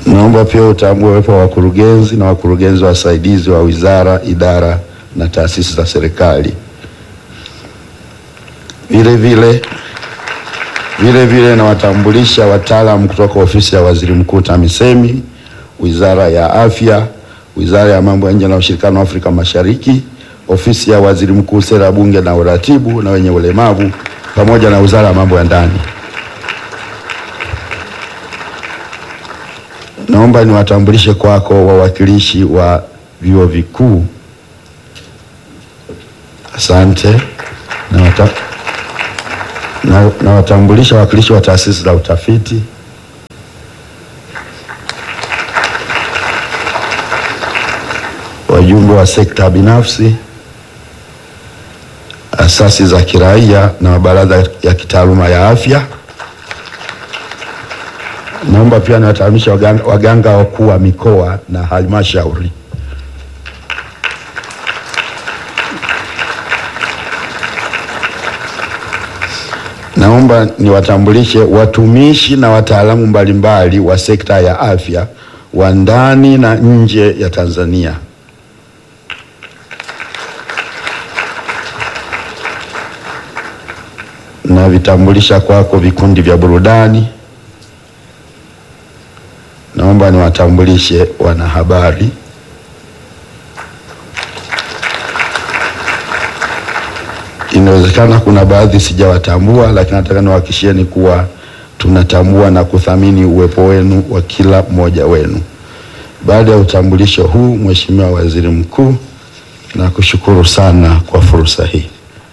Naomba pia utambue uwepo wa wakurugenzi na wakurugenzi wasaidizi wa wizara, idara na taasisi za serikali. Vile vile vile vile nawatambulisha wataalamu kutoka ofisi ya waziri mkuu TAMISEMI, wizara ya afya, wizara ya mambo ya nje na ushirikiano wa Afrika Mashariki, ofisi ya waziri mkuu sera, bunge na uratibu na wenye ulemavu, pamoja na wizara ya mambo ya ndani. Naomba niwatambulishe kwako wawakilishi wa vyuo vikuu. Asante. Nawata- na- Nawatambulisha wawakilishi wa taasisi za utafiti. Wajumbe wa sekta binafsi, asasi za kiraia na mabaraza ya kitaaluma ya afya. Naomba pia niwatahamisha waganga, waganga wakuu wa mikoa na halmashauri. Naomba niwatambulishe watumishi na wataalamu mbalimbali wa sekta ya afya wa ndani na nje ya Tanzania. Na vitambulisha kwako vikundi vya burudani. Naomba niwatambulishe wanahabari. Inawezekana kuna baadhi sijawatambua, lakini nataka niwahakikishieni kuwa tunatambua na kuthamini uwepo wenu wa kila mmoja wenu. Baada ya utambulisho huu, Mheshimiwa Waziri Mkuu, nakushukuru sana kwa fursa hii.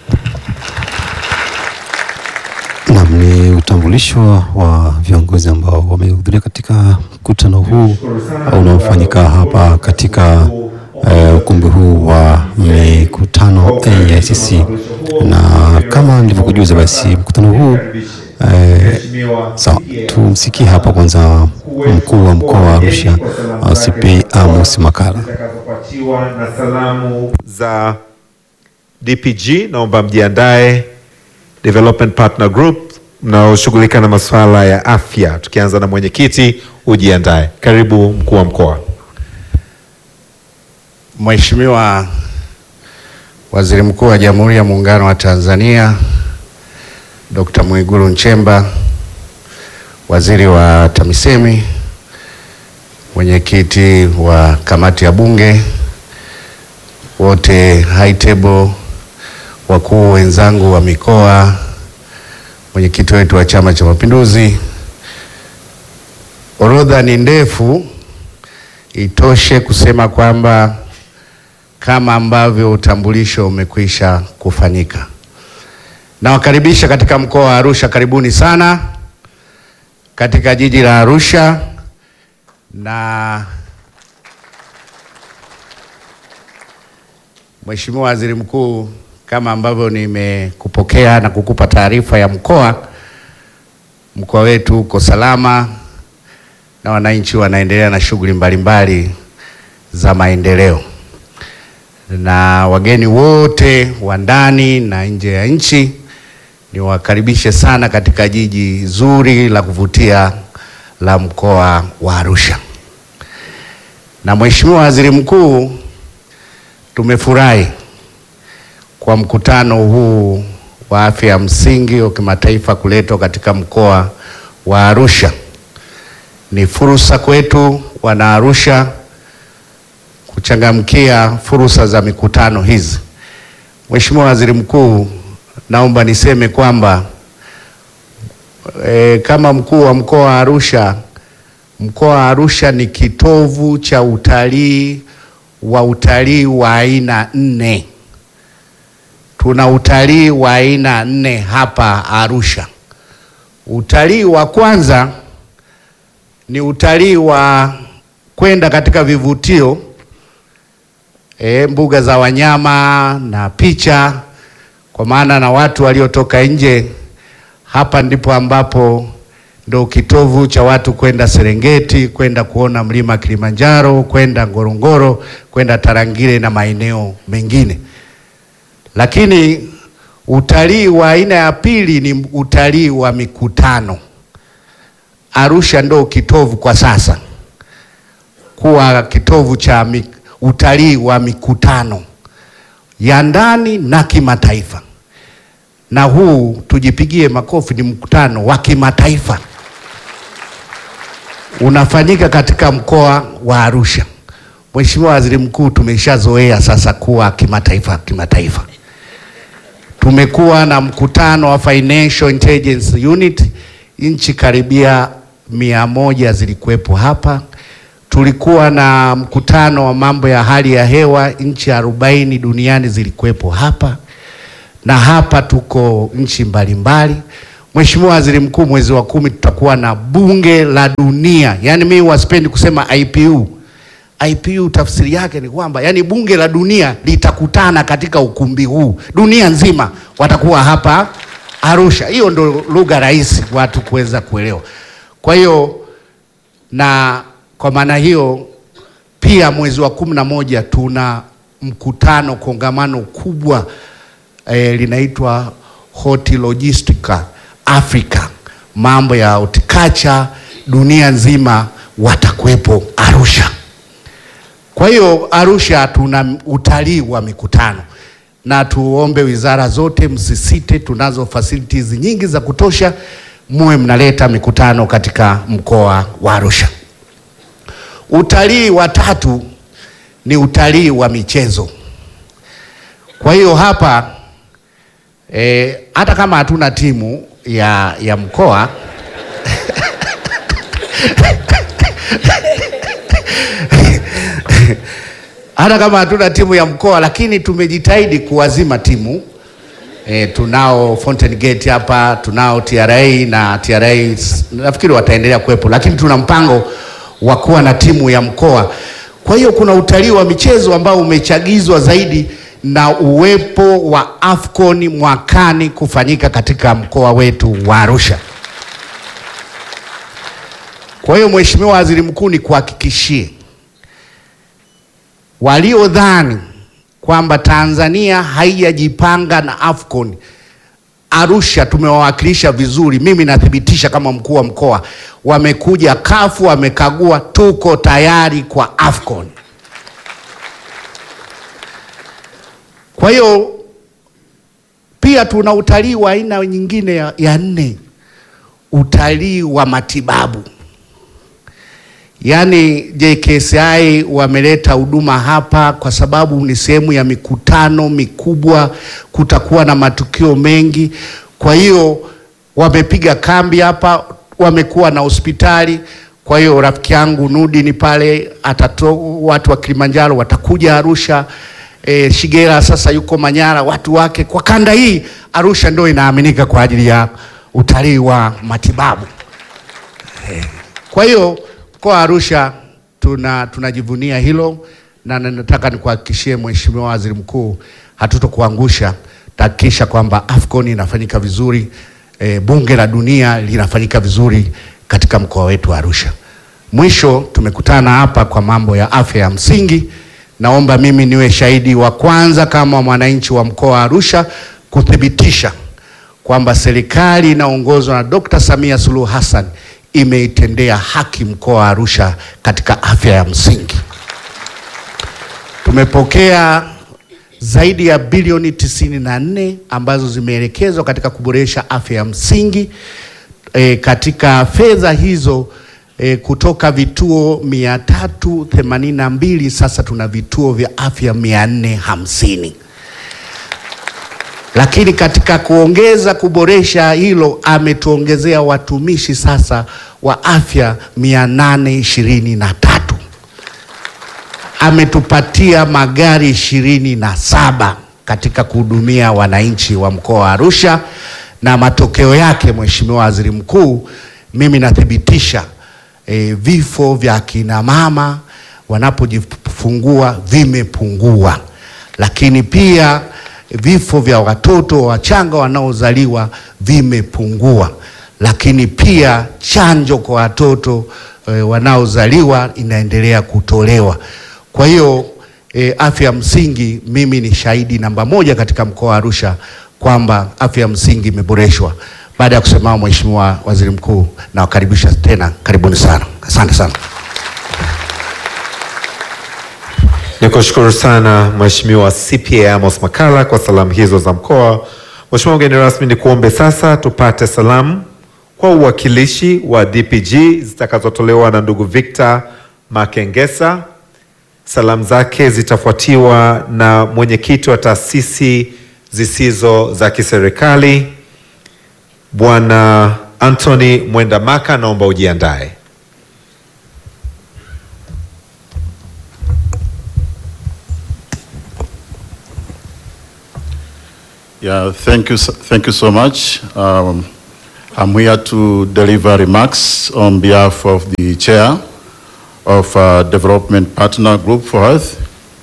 Naam, ni utambulisho wa viongozi ambao wamehudhuria katika mkutano huu unaofanyika hapa katika eh, ukumbi huu wa mikutano AICC, na kama nilivyokujuza, basi mkutano huu eh, sawa, tumsikie hapa kwanza mkuu wa mkoa wa Arusha CP Amos Makalla. zitakazopatiwa na salamu za DPG. Naomba mjiandae Development Partner Group mnaoshughulika na masuala ya afya, tukianza na mwenyekiti, ujiandae. Karibu mkuu wa mkoa. Mheshimiwa Waziri Mkuu wa Jamhuri ya Muungano wa Tanzania Dr. Mwigulu Nchemba, Waziri wa TAMISEMI, Mwenyekiti wa Kamati ya Bunge, wote high table, wakuu wenzangu wa mikoa, mwenyekiti wetu wa Chama cha Mapinduzi. Orodha ni ndefu, itoshe kusema kwamba kama ambavyo utambulisho umekwisha kufanyika. Nawakaribisha katika mkoa wa Arusha, karibuni sana katika jiji la Arusha, na Mheshimiwa Waziri Mkuu, kama ambavyo nimekupokea na kukupa taarifa ya mkoa, mkoa wetu uko salama na wananchi wanaendelea na shughuli mbalimbali za maendeleo na wageni wote wa ndani na nje ya nchi niwakaribishe sana katika jiji zuri la kuvutia la mkoa wa Arusha. Na Mheshimiwa Waziri Mkuu, tumefurahi kwa mkutano huu wa afya ya msingi wa kimataifa kuletwa katika mkoa wa Arusha. Ni fursa kwetu wana Arusha kuchangamkia fursa za mikutano hizi. Mheshimiwa Waziri Mkuu, naomba niseme kwamba e, kama mkuu wa mkoa wa Arusha, mkoa wa Arusha ni kitovu cha utalii wa utalii wa aina nne. Tuna utalii wa aina nne hapa Arusha. Utalii wa kwanza ni utalii wa kwenda katika vivutio e, mbuga za wanyama na picha, kwa maana na watu waliotoka nje. Hapa ndipo ambapo ndo kitovu cha watu kwenda Serengeti, kwenda kuona mlima Kilimanjaro, kwenda Ngorongoro, kwenda Tarangire na maeneo mengine. Lakini utalii wa aina ya pili ni utalii wa mikutano. Arusha ndo kitovu kwa sasa kuwa kitovu cha mi, utalii wa mikutano ya ndani na kimataifa, na huu tujipigie makofi, ni mkutano wa kimataifa unafanyika katika mkoa wa Arusha. Mheshimiwa Waziri Mkuu, tumeshazoea sasa kuwa kimataifa kimataifa. Tumekuwa na mkutano wa Financial Intelligence Unit, nchi karibia mia moja zilikuwepo hapa. Tulikuwa na mkutano wa mambo ya hali ya hewa, nchi arobaini duniani zilikuwepo hapa, na hapa tuko nchi mbalimbali. Mheshimiwa Waziri Mkuu, mwezi wa kumi tutakuwa na bunge la dunia, yaani mimi wasipendi kusema IPU. IPU tafsiri yake ni kwamba yani bunge la dunia litakutana katika ukumbi huu, dunia nzima watakuwa hapa Arusha. Hiyo ndo lugha rahisi watu kuweza kuelewa. Kwa hiyo na kwa maana hiyo pia mwezi wa kumi na moja tuna mkutano kongamano kubwa eh, linaitwa Hortilogistica Africa, mambo ya horticulture dunia nzima watakuwepo Arusha. Kwa hiyo Arusha tuna utalii wa mikutano, na tuombe wizara zote msisite, tunazo facilities nyingi za kutosha, muwe mnaleta mikutano katika mkoa wa Arusha. Utalii wa tatu ni utalii wa michezo. Kwa hiyo hapa eh, hata kama hatuna timu ya, ya mkoa hata kama hatuna timu ya mkoa lakini tumejitahidi kuwazima timu e, tunao Fountain Gate hapa, tunao TRA na TRA nafikiri wataendelea kuwepo, lakini tuna mpango wa kuwa na timu ya mkoa. Kwa hiyo kuna utalii wa michezo ambao umechagizwa zaidi na uwepo wa Afcon mwakani kufanyika katika mkoa wetu wa Arusha. Kwa hiyo Mheshimiwa Waziri Mkuu, ni kuhakikishie waliodhani kwamba Tanzania haijajipanga na Afcon, Arusha tumewawakilisha vizuri. Mimi nathibitisha kama mkuu wa mkoa, wamekuja kafu, wamekagua, tuko tayari kwa Afcon. Kwa hiyo pia tuna utalii wa aina nyingine ya, ya nne, utalii wa matibabu. Yaani JKCI wameleta huduma hapa kwa sababu ni sehemu ya mikutano mikubwa, kutakuwa na matukio mengi. Kwa hiyo wamepiga kambi hapa, wamekuwa na hospitali. Kwa hiyo rafiki yangu Nudi ni pale atato, watu wa Kilimanjaro watakuja Arusha. E, Shigera sasa yuko Manyara, watu wake kwa kanda hii. Arusha ndio inaaminika kwa ajili ya utalii wa matibabu e. Kwa hiyo mkoa wa Arusha tuna tunajivunia hilo, na nataka nikuhakikishie Mheshimiwa Waziri Mkuu, hatutokuangusha. Tahakikisha kwamba Afcon inafanyika vizuri, e, bunge la dunia linafanyika vizuri katika mkoa wetu wa Arusha. Mwisho, tumekutana hapa kwa mambo ya afya ya msingi. Naomba mimi niwe shahidi wa kwanza kama mwananchi wa mkoa wa Arusha kuthibitisha kwamba serikali inaongozwa na Dr. Samia Suluhu Hassan imeitendea haki mkoa wa Arusha katika afya ya msingi. Tumepokea zaidi ya bilioni tisini na nne ambazo zimeelekezwa katika kuboresha afya ya msingi. E, katika fedha hizo e, kutoka vituo mia tatu themanini na mbili sasa tuna vituo vya afya mia nne hamsini lakini katika kuongeza kuboresha hilo ametuongezea watumishi sasa wa afya mia nane ishirini na tatu ametupatia magari ishirini na saba katika kuhudumia wananchi wa mkoa wa Arusha, na matokeo yake, Mheshimiwa Waziri Mkuu, mimi nathibitisha e, vifo vya akina mama wanapojifungua vimepungua, lakini pia vifo vya watoto wachanga wanaozaliwa vimepungua, lakini pia chanjo kwa watoto e, wanaozaliwa inaendelea kutolewa. Kwa hiyo e, afya msingi, mimi ni shahidi namba moja katika mkoa wa Arusha kwamba afya ya msingi imeboreshwa. Baada ya kusimama, Mheshimiwa Waziri Mkuu, nawakaribisha tena, karibuni sana, asante sana. Nikushukuru sana Mheshimiwa CPA Amos Makalla kwa salamu hizo za mkoa. Mheshimiwa mgeni rasmi, ni kuombe sasa tupate salamu kwa uwakilishi wa DPG zitakazotolewa na ndugu Victor Makengesa. Salamu zake zitafuatiwa na mwenyekiti wa taasisi zisizo za kiserikali Bwana Anthony Mwendamaka, naomba ujiandae. Yeah, thank you, s- thank you so much. Um, I'm here to deliver remarks on behalf of the chair of uh, Development Partner Group for Health,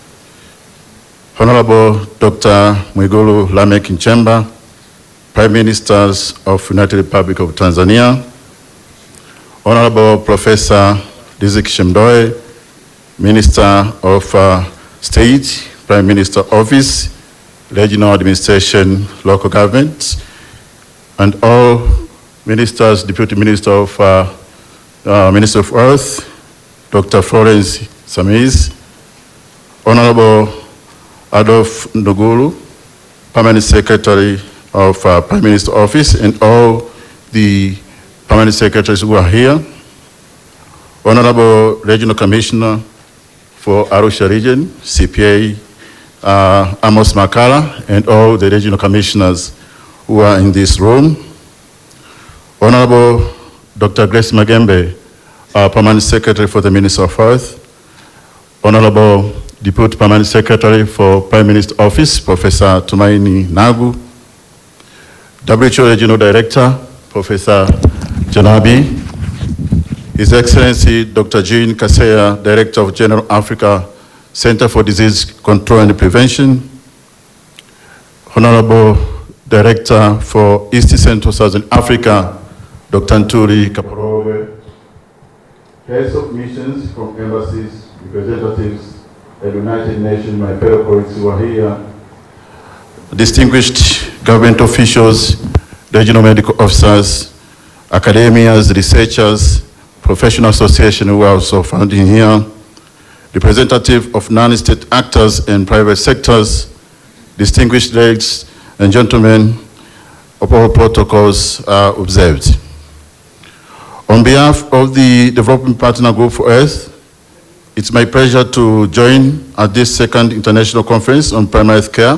Honorable Dr. Mwigulu Lameck Nchemba, Prime Ministers of United Republic of Tanzania, Honorable Professor Riziki Shemdoe, Minister of uh, State, Prime Minister Office, Regional Administration, Local Government, and all ministers, Deputy Minister of uh, uh, Minister of Earth, Dr. Florence Samiz, Honorable Adolf Ndugulu, Permanent Secretary of uh, Prime Minister Office, and all the permanent secretaries who are here, Honorable Regional Commissioner for Arusha Region, CPA uh, Amos Makala, and all the regional commissioners who are in this room. Honorable Dr. Grace Magembe, our Permanent Secretary for the Ministry of Health. Honorable Deputy Permanent Secretary for Prime Minister Office, Professor Tumaini Nagu. WHO Regional Director, Professor Janabi. His Excellency Dr. Jean Kaseya, Director of General Africa Center for Disease Control and Prevention, Honorable Director for East Central Southern Africa, Dr. Ntuli Kaporove, heads of missions from embassies, representatives, and United Nations, my fellow colleagues who are here, distinguished government officials, regional medical officers, academias, researchers, professional association who are also found in here, representative of non-state actors and private sectors, distinguished ladies and gentlemen, all protocols are observed. On behalf of the Development Partner Group for Earth, it's my pleasure to join at this second international conference on primary health care.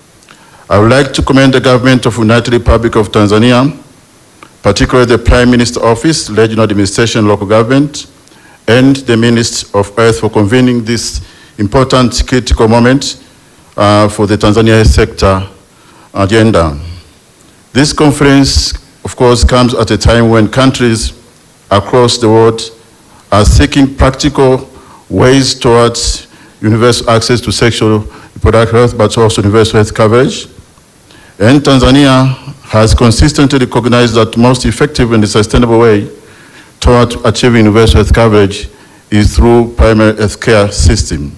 I would like to commend the government of United Republic of Tanzania, particularly the Prime Minister Office, Regional Administration, Local Government, and the Minister of Earth for convening this important critical moment uh, for the Tanzania health sector agenda. This conference, of course, comes at a time when countries across the world are seeking practical ways towards universal access to sexual reproductive health, but also universal health coverage. And Tanzania has consistently recognized that most effective and sustainable way toward achieving universal health coverage is through primary health care system.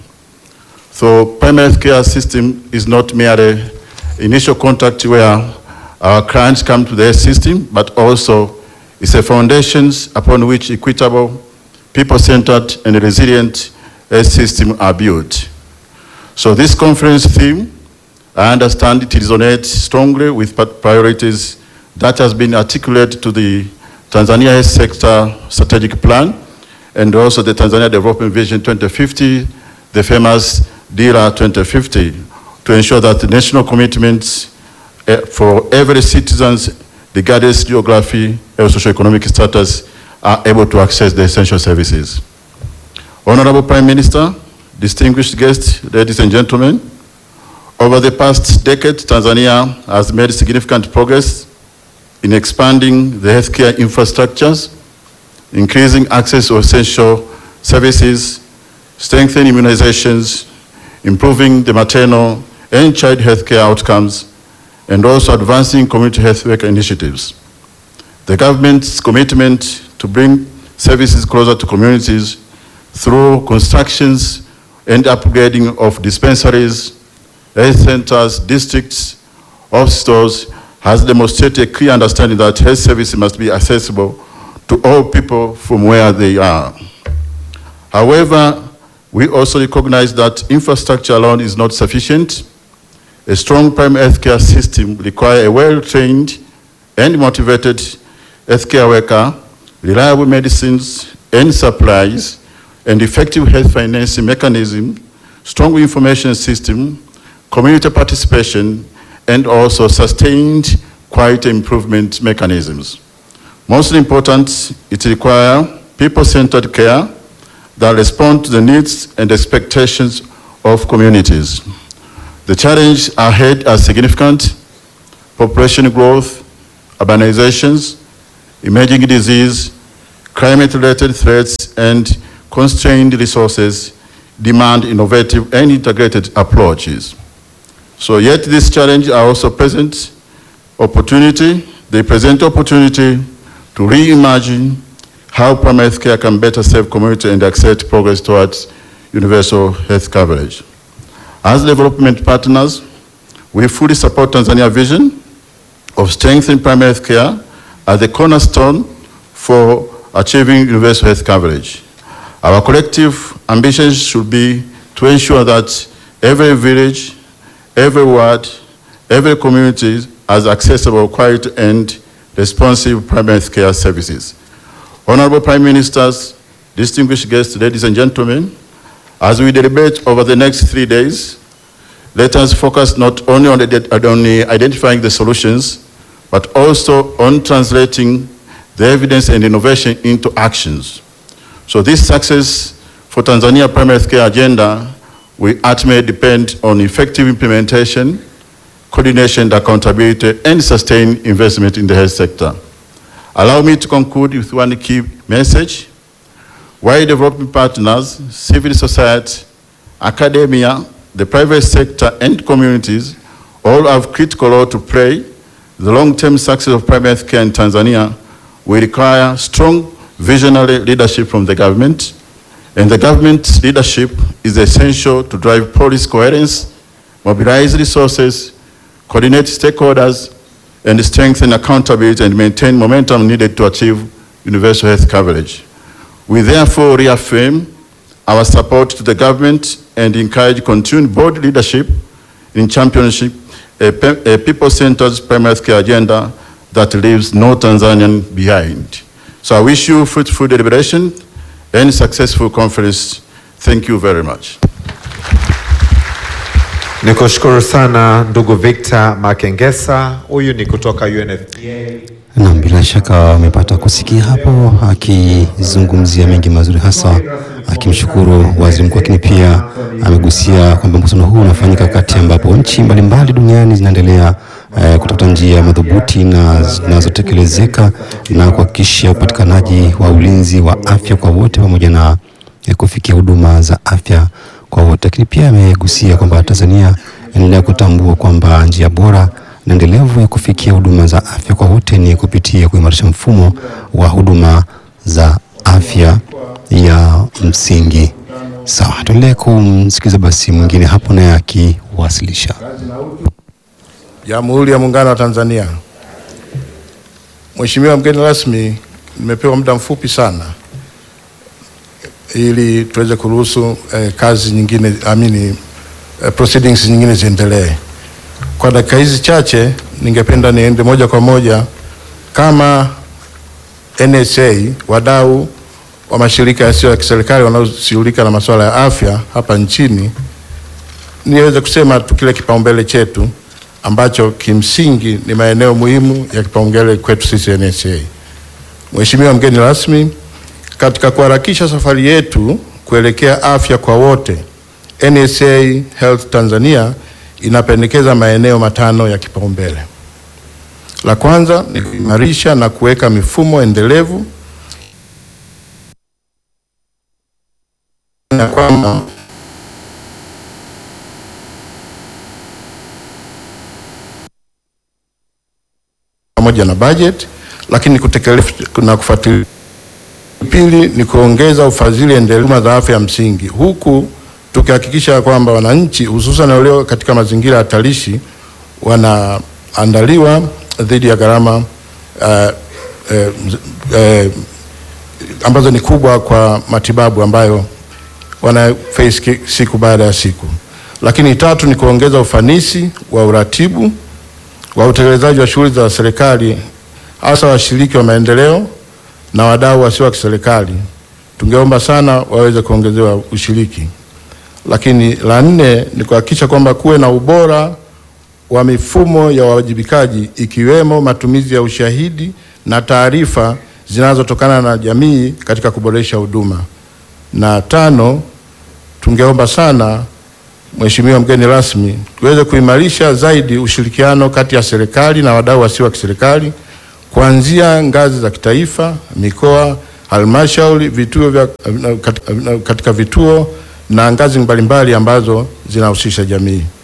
So primary health care system is not merely initial contact where our clients come to the health system, but also it's a foundations upon which equitable, people-centered, and resilient health system are built. So this conference theme, I understand it resonates strongly with pa- priorities that has been articulated to the Tanzania Health Sector Strategic Plan and also the Tanzania Development Vision 2050, the famous DIRA 2050, to ensure that the national commitments eh, for every citizens, regardless geography or socioeconomic status, are able to access the essential services. Honorable Prime Minister, distinguished guests, ladies and gentlemen, over the past decade, Tanzania has made significant progress in expanding the healthcare infrastructures, increasing access to essential services, strengthening immunizations, improving the maternal and child healthcare outcomes, and also advancing community health work initiatives. The government's commitment to bring services closer to communities through constructions and upgrading of dispensaries, health centers, districts, hospitals has demonstrated a clear understanding that health services must be accessible to all people from where they are. However, we also recognize that infrastructure alone is not sufficient. A strong primary healthcare system requires a well-trained and motivated healthcare worker, reliable medicines and supplies, and effective health financing mechanism, strong information system, community participation, and also sustained quality improvement mechanisms. Most important, it requires people-centered care that respond to the needs and expectations of communities. The challenges ahead are significant, population growth, urbanizations, emerging disease, climate-related threats, and constrained resources demand innovative and integrated approaches. So yet these challenges are also present opportunity, they present opportunity to reimagine how primary health care can better serve community and accelerate progress towards universal health coverage. As development partners, we fully support Tanzania vision of strengthening primary health care as the cornerstone for achieving universal health coverage. Our collective ambitions should be to ensure that every village, every ward, every community has accessible, quality, and responsive primary health care services. Honorable Prime Ministers, distinguished guests, ladies and gentlemen, as we deliberate over the next three days, let us focus not only on, the, on the identifying the solutions, but also on translating the evidence and innovation into actions. So this success for Tanzania primary health care agenda will ultimately depend on effective implementation, coordination, and accountability, and sustained investment in the health sector. Allow me to conclude with one key message. While development partners, civil society, academia, the private sector, and communities all have critical role to play, the long-term success of primary health care in Tanzania will require strong visionary leadership from the government, and the government's leadership is essential to drive policy coherence, mobilize resources, coordinate stakeholders, and strengthen accountability and maintain momentum needed to achieve universal health coverage. We therefore reaffirm our support to the government and encourage continued bold leadership in championship a, pe- a people-centered primary health care agenda that leaves no Tanzanian behind. So I wish you fruitful deliberation and successful conference. Thank you very much. Nikushukuru sana ndugu Victor Makengesa, huyu ni kutoka UNFPA. Naam, bila shaka wamepata kusikia hapo akizungumzia mengi mazuri, hasa akimshukuru waziri mkuu, lakini pia amegusia kwamba mkutano huu unafanyika wakati ambapo nchi mbalimbali duniani zinaendelea eh, kutafuta njia madhubuti na zinazotekelezeka na kuhakikisha upatikanaji wa ulinzi wa afya kwa wote pamoja na eh, kufikia huduma za afya kwa wote, lakini pia amegusia kwamba Tanzania inaendelea kutambua kwamba njia bora na endelevu ya kufikia huduma za afya kwa wote ni kupitia kuimarisha mfumo wa huduma za afya ya msingi. Sawa, tuendelee kumsikiliza basi mwingine hapo naye akiwasilisha. Jamhuri ya Muungano wa Tanzania. Mheshimiwa mgeni rasmi, nimepewa muda mfupi sana ili tuweze kuruhusu eh, kazi nyingine amini eh, proceedings nyingine ziendelee. Kwa dakika hizi chache, ningependa niende moja kwa moja kama NSA, wadau wa mashirika yasiyo ya kiserikali wanaoshughulika na masuala ya afya hapa nchini, niweze kusema tu kile kipaumbele chetu ambacho kimsingi ni maeneo muhimu ya kipaumbele kwetu sisi NSA. Mheshimiwa mgeni rasmi, katika kuharakisha safari yetu kuelekea afya kwa wote, NSA Health Tanzania inapendekeza maeneo matano ya kipaumbele. La kwanza ni kuimarisha na kuweka mifumo endelevu ya kwamba pamoja na budget, lakini kutekeleza na kufuatilia. Pili ni kuongeza ufadhili endelevu za afya ya msingi, huku tukihakikisha kwamba wananchi hususan walio katika mazingira hatarishi wanaandaliwa dhidi ya gharama uh, uh, uh, ambazo ni kubwa kwa matibabu ambayo wana face ki- siku baada ya siku. Lakini tatu ni kuongeza ufanisi wa uratibu wa utekelezaji wa shughuli za serikali hasa washiriki wa maendeleo na wadau wasio wa kiserikali. Tungeomba sana waweze kuongezewa ushiriki. Lakini la nne ni kuhakikisha kwamba kuwe na ubora wa mifumo ya uwajibikaji ikiwemo matumizi ya ushahidi na taarifa zinazotokana na jamii katika kuboresha huduma. Na tano, tungeomba sana Mheshimiwa mgeni rasmi, tuweze kuimarisha zaidi ushirikiano kati ya serikali na wadau wasio wa kiserikali kuanzia ngazi za kitaifa, mikoa, halmashauri, vituo vya katika, katika vituo na ngazi mbalimbali ambazo zinahusisha jamii.